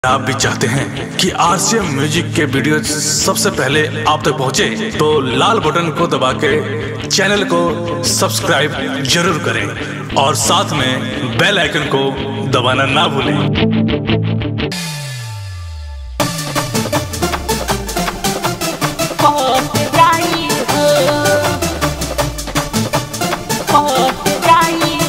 आप भी चाहते हैं कि आरसीएम म्यूजिक के वीडियो सबसे पहले आप तक पहुंचे तो लाल बटन को दबा के चैनल को सब्सक्राइब जरूर करें और साथ में बेल आइकन को दबाना ना भूलें Hot drive. Hot drive.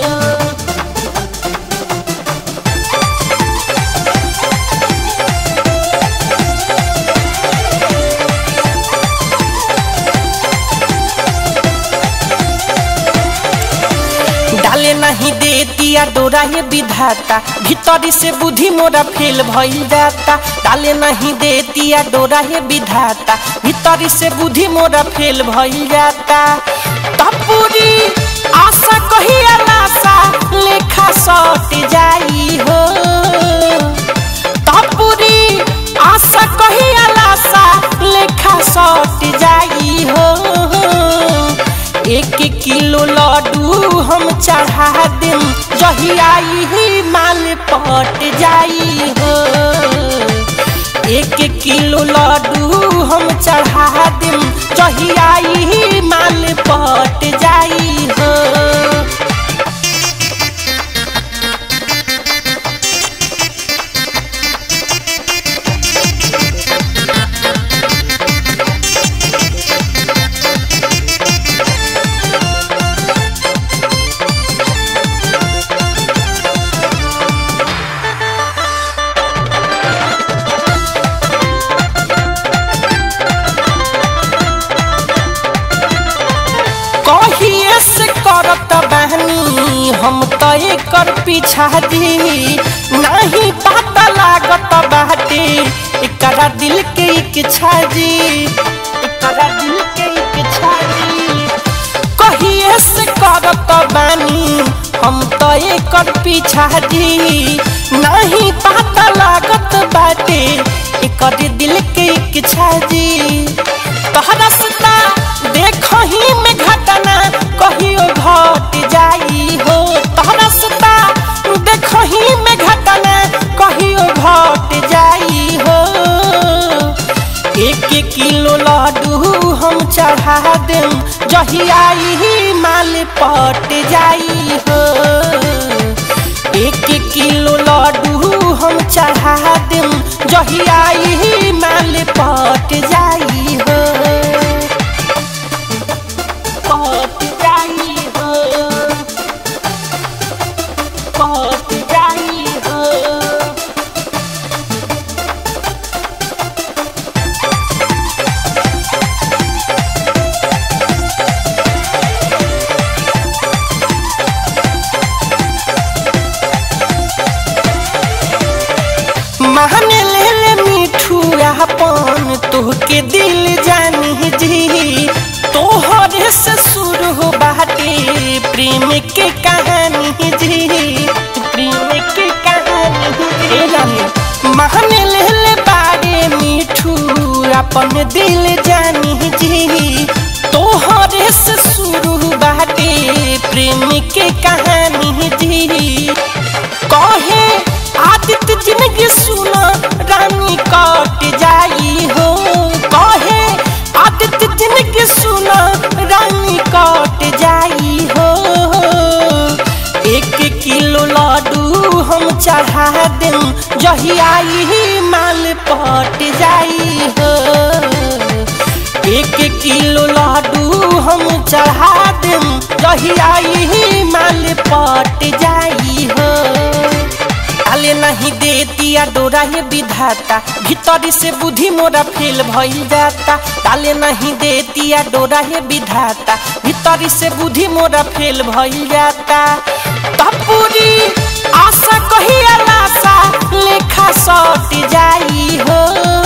डाले नहीं दे दिया डोरा ये विधाता भीतरी से बुद्धि मोरा फेल भइल जाता डाले नहीं दे दिया डोरा ये विधाता भीतरी से बुद्धि मोरा फेल भइल जाता तपूरी आशा कही आलासा लेखा सट जाई हो तपूरी आशा कही आलासा लेखा सट जाई हो एक किलो लड्डू हम चढ़ा देम जही आई ही माल पट जाई हो एक किलो लड्डू हम चढ़ा देम जही आई ही माल पट जाई हो कहिए से करत बहनी हम तो एकर पीछा दी नहीं पता लागत बाटे एकरा दिल के इच्छा जी एकरा दिल के इच्छा जी कहिए से करत बानी हम तो एकर पीछा दी नहीं पता लागत बाटे एकर दिल के इच्छा जी तोहरा सता देखही में घटना कहियो घट जाई हो तोहरा सता देखही में घटना कहियो घट जाई हो एक किलो लड्डू हम चढ़ा देम जही आई ही माल पट जाई हो एक किलो लड्डू हम चढ़ा देम जही आई ही माल पट जाई हो Hot drive. Hot drive. महने ले ले मिठू अपन तोहके दिल जानी जी तोहरे से शुरू हो बाटे प्रेम के कहानी जी प्रेम के कहानी जी महने ले ले बारे मिठू अपन दिल जानी जी तोहरे से शुरू बाटे प्रेम के कहानी जी कहे आदित्य जिंदगी सुना रानी कट जाई हो कहे आदित्य जिंदगी सुना रानी कट जाई हो एक किलो लड्डू हम चढ़ा देम जही आई ही माल पट जाई हो एक किलो लड्डू हम चढ़ा देम जही आई ही माल पट जाई हो डाले नहीं दे दिया डोरा ये विधाता भीतरी से बुद्धि मोरा फेल भइल जाता डाले नहीं दे दिया डोरा ये विधाता भीतरी से बुद्धि मोरा फेल भइल जाता तपूरी आशा कही आलासा लेखा सट जाई हो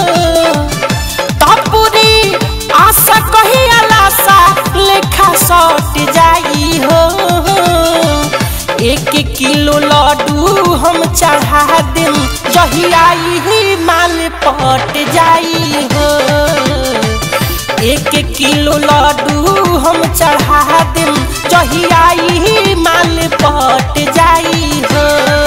तपूरी आशा कही आलासा लेखा सट जाई हो एक किलो लड्डू हम चढ़ा देम जही आई ही माल पट जाई हो एक किलो लड्डू हम चढ़ा देम जही आई ही माल पट जाई हो